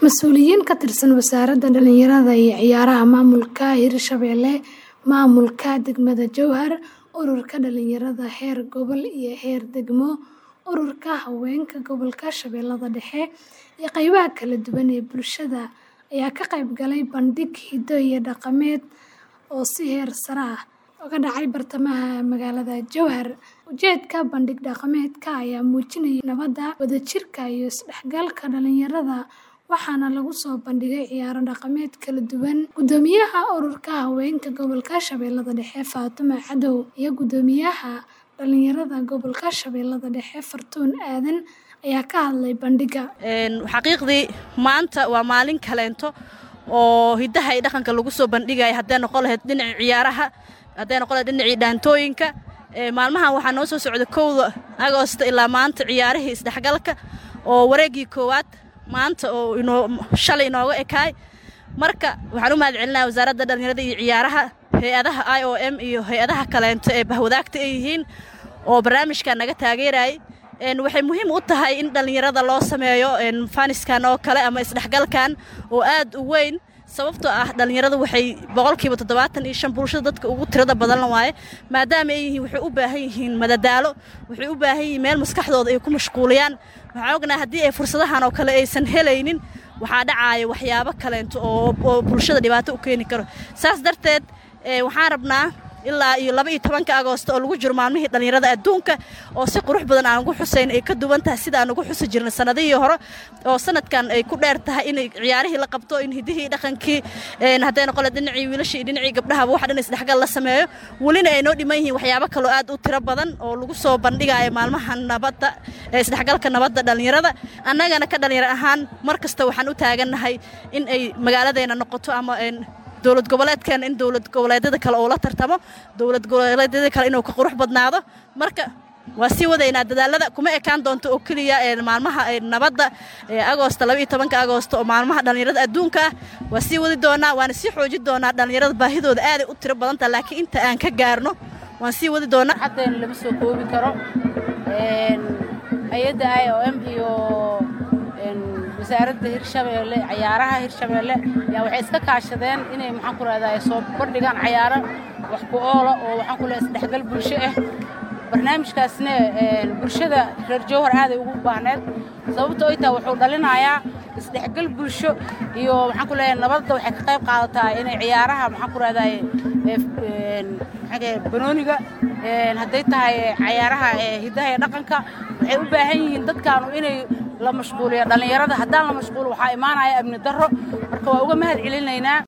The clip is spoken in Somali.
Mas'uuliyiin ka tirsan Wasaaradda Dhallinyarada iyo Ciyaaraha Maamulka Hirshabelle, Maamulka Degmada Jowhar, Ururka Dhalinyarada heer gobol iyo heer degmo, Ururka Haweenka Gobolka Shabeellaha Dhexe, iyo qaybaha kala duwan ee bulshada ayaa ka qayb galay bandhig hiddo iyo dhaqameed oo si heer sare ah uga dhacay bartamaha magaalada Jowhar. Ujeedka bandhig dhaqameedka ayaa muujinayay nabadda, wadajirka iyo isdhexgalka dhalinyarada waxaana lagu soo bandhigay ciyaaro dhaqameed kala duwan. Guddoomiyaha Ururka Haweenka Gobolka Shabeellaha Dhexe Faadumo Cadow iyo Guddoomiyaha Dhalinyarada Gobolka Shabeellaha Dhexe Fartuun Aadan ayaa ka hadlay bandhigga. xaqiiqdii maanta waa maalin kaleento oo hiddaha iyo dhaqanka lagu soo bandhigaya hadday noqon lahayd dhinacii ciyaaraha hadday noqon lahayd dhinacii dhaantooyinka maalmahan waxaa noo soo socda kowda agoosta ilaa maanta ciyaarihii isdhexgalka oo wareeggii koowaad maanta oo inoo shalay inooga ekaay marka waxaan u mahad celinayaa wasaaradda dhallinyarada iyo ciyaaraha hay-adaha i o m iyo hay-adaha kaleento ee bahwadaagta ay yihiin oo barnaamijkan naga taageerayay waxay muhiim u tahay in dhallinyarada loo sameeyo faniskan oo kale ama isdhexgalkan oo aad u weyn sababtoo ah dhallinyaradu waxay boqolkiiba toddobaatan iyo shan bulshada dadka ugu tirada badan waaye maadaama ay yihiin waxay u baahan yihiin madadaalo waxay u baahan yihiin meel maskaxdooda ay ku mashquuliyaan waxaan ognahay haddii ay fursadahan oo kale aysan helaynin waxaa dhacaaya waxyaabo kaleento oo bulshada dhibaato u keeni karo saas darteed waxaan rabnaa ilaa iyo laba iyo tobanka agoosto oo lagu jiro maalmihii dhallinyarada adduunka oo si qurux badan aan ugu xusayn ay ka duwan tahay sida aan ugu xusi jirnay sannadihii hore oo sanadkan ay ku dheer tahay in ciyaarihii la qabto in hiddihii dhaqankii hadday noqon dhinacii wiilashii iyo dhinacii gabdhahaba wax dhan isdhexgal la sameeyo welina ay noo dhiman yihiin waxyaabo kaloo aad u tiro badan oo lagu soo bandhigayo maalmaha nabadda isdhexgalka nabadda dhallinyarada annagana ka dhallinyaro ahaan mar kasta waxaan u taagannahay in ay magaaladeena noqoto ama dowlad goboleedkeena in dowlad goboleedyada kale uu la tartamo dowlad goboleedyada kale inuu ka qurux badnaado marka waa sii wadaynaa dadaalada kuma ekaan doonto oo keliya maalmaha nabadda agoosta labaiyo tobanka agoosta oo maalmaha dhallinyarada adduunka ah waa sii wadi doonaa waana sii xoojin doonaa dhallinyarada baahidooda aaday u tiro badantaha laakiin inta aan ka gaarno waan sii wadi doonaa xateen lama soo koobi karo hay-adda i o m iyo wasaaradda hirshabeelle cayaaraha hirshabeelle yaa waxay iska kaashadeen inay maxaan ku rahdaa soo bandhigaan cayaaro wax ku oola oo waxaan ku lehay isdhexgal bulsho ah barnaamijkaasna bulshada reer jowhar aaday ugu baahneed sababto ay tahay wuxuu dhalinayaa isdhexgal bulsho iyo maxaan ku leeyahay nabadda waxay ka qayb qaadataa inay ciyaaraha maxaan ku rahdaa banooniga hadday tahay cayaaraha hiddaha iyo dhaqanka waxay u baahan yihiin dadkaanu inay la mashquuliyo dhallinyarada haddaan la mashquulo waxaa imaanaya amni darro marka waa uga mahad celinaynaa